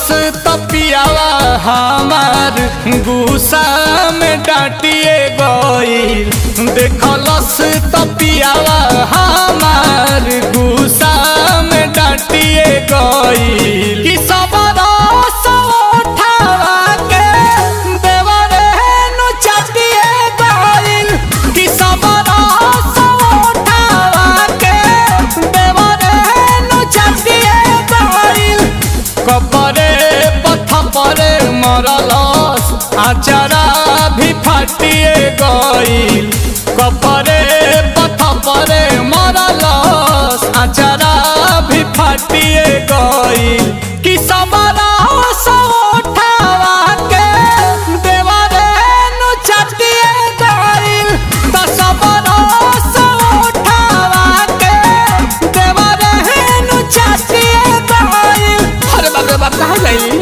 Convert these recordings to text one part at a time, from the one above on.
तपियावा हमार गुस्सा में डांटिए गईल देखलस तपियावा हमार गुस्सा में डांटिए गईल कि सब रस उठावा के देवरे नु चाटिए गईल कि सब रस उठावा के देवरे नु चाटिए गईल कपरे पथ परे मरलस आचारा भी फाटिए गईल कपरे पथ परे मरलस आचारा भी फाटिए गईल कि सबरा उठावा के देवरे नु चाटिए गईल त सबरा उठावा के देवरे नु चाटिए गईल अरे बाप रे बाप कहाँ गई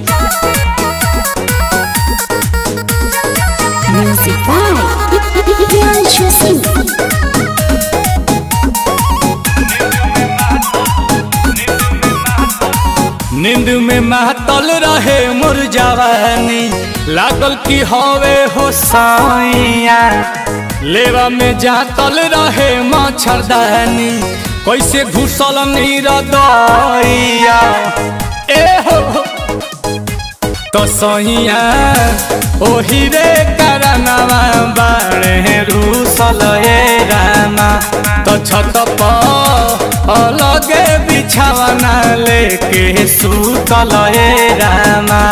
Music by Priyanshu Singh. नींद में महतल रहे मोर जवानी लागल की हवे हो साइया लेवा में जातल रहे मच्छरदानी कैसे घुसल नीर दैया ए हो तो सैया ओही रे करनवा बाड़े रूसल ए रामा तो छत पर अलगे बिछावना लेके सुतल ए रामा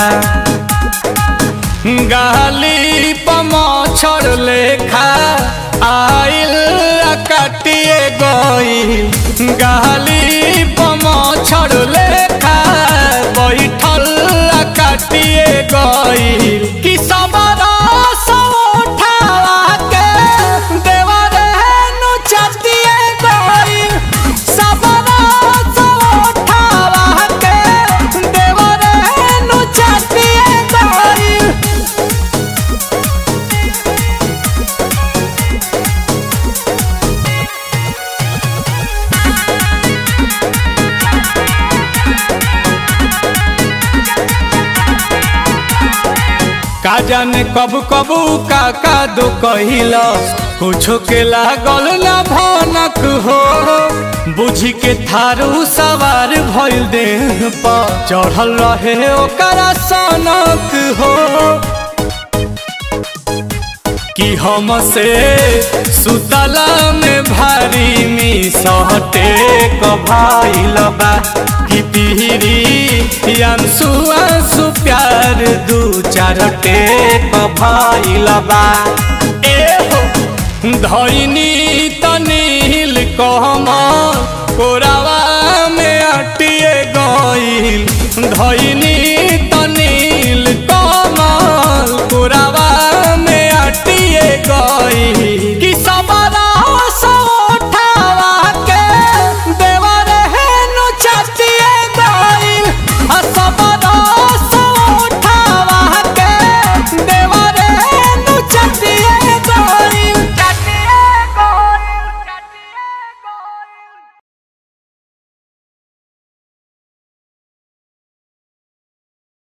गाली पमछर लेखा आइल आ काटिए गई गाली पमछर लेखा बैठल आ काटिए गई कि सबरा उठावा के देवरे नु चाटिए गई सबरा उठावा के देवरे नु चाटिए गई का जाने कब कब का का दो कहिलस कुछो के लागल ना भनक हो बुझी के थारू सवार भइल देह पर चढ़ल रहे ओकरा सनक हो कि हमसे सुतला में भारी मिसहटे कभाइल बा कि पीरी अंसु अंसु प्यार दू चार टेक भइल बा ए हो धैनी तनील कहमा कोरावा में अटिए गईल धैनी